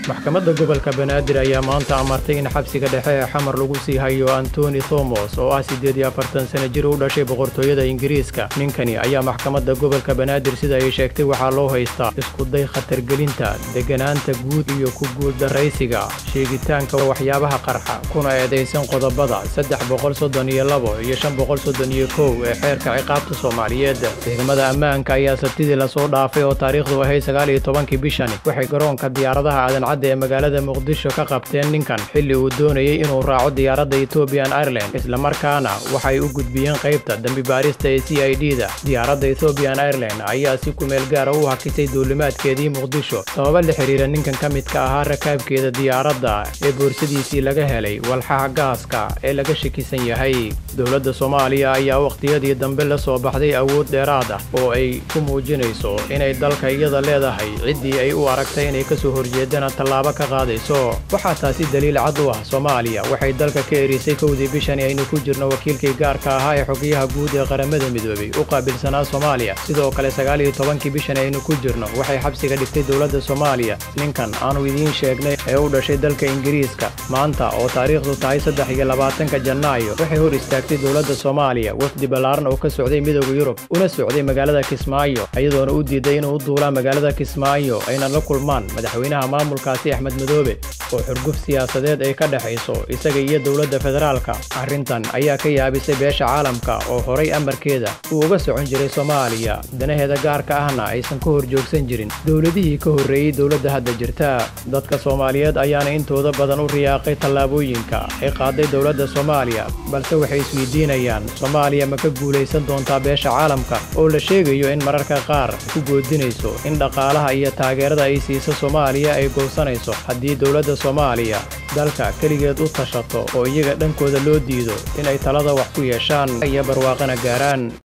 maxkamadda gobolka banaadir ayaa maanta amartay in xabsiga dhexe ee xamar lagu sii hayo antoni thomos oo ah siddeed iyo afartan sana jir u dhashay boqortooyada ingiriiska ninkani ayaa maxkamadda gobolka banaadir sida ay sheegtay waxaa loo haystaa iskuday khatargelinta degganaanta guud iyo ku guuldarraysiga sheegitaanka waxyaabaha qarxa kuna eedaysan qodobada saddex boqol soddon iyo labo iyo shan boqol soddon iyo kow ee xeerka ciqaabta soomaaliyeed ciidamada ammaanka ayaa sabtidii lasoo dhaafay oo taariikhdu ahay sagaal iyo tobankii bishani waxay garoonka diyaaradaha aadan cadda ee magaalada muqdisho ka qabteen ninkan xilli uu doonayey inuu raaco diyaaradda ethoobiyan ireland islamarkaana waxay u gudbiyeen qaybta dembi baarista ee c i d da diyaaradda ethoobiyan ireland ayaa si kumeel gaara u hakisay duulimaadkeedii muqdisho sababa la xidhiira ninkan ka midka ahaa rakaabkeeda diyaaradda ee boorsadiisii laga helay walxaha gaaska ee laga shakisan yahay dowladda soomaaliya ayaa wakhtiyadii dambe la soo baxday awood dheeraad ah oo ay ku muujinayso inay dalka iyada leedahay ciddii ay u aragtay inay ka soo horjeedana tallaabo ka qaadayso waxaa taasi daliil cad u ah soomaaliya waxay dalka ka erisay kowdii bishani aynu ku jirno wakiilkii gaarka ahaa ee xogayaha guud ee qaramada midoobey u qaabilsanaa soomaaliya sidoo kale sagaal iyo tobankii bishani aynu ku jirno waxay xabsiga dhigtay dowladda soomaaliya ninkan aanu idiin sheegnay ee u dhashay dalka ingiriiska maanta oo taariikhdu tahay saddex iyo labaatanka janaayo waxay hor istaagtay dowladda soomaaliya wafdi ballaaran oo ka socday midooda yurub una socday magaalada kismaayo iyadoona u diiday inuu u duulaa magaalada kismaayo ayna la kulmaan madaxweynaha maamulkaasi axmed madoobe oo xurguf siyaasadeed ay ka dhexayso isaga iyo dowladda federaalka arrintan ayaa ka yaabisay beesha caalamka oo horay amarkeeda uu uga socon jiray soomaaliya danaheeda gaarka ahna aysan ka hor joogsan jirin dowladihii ka horreeyey dowladda hadda jirta dadka soomaaliyeed ayaana intooda badan u riyaaqay tallaabooyinka ay qaaday dowladda soomaaliya balse waxay isweydiinayaan soomaaliya ma ka guulaysan doontaa beesha caalamka oo la sheegayo in mararka qaar ku goodinayso in dhaqaalaha iyo taageerada ay siiso soomaaliya ay goosanayso haddii dowladda soomaaliya dalka keligeed u tashato oo iyaga dhankooda loo diido inay talada wax ku yeeshaan iyo barwaaqana gaaraan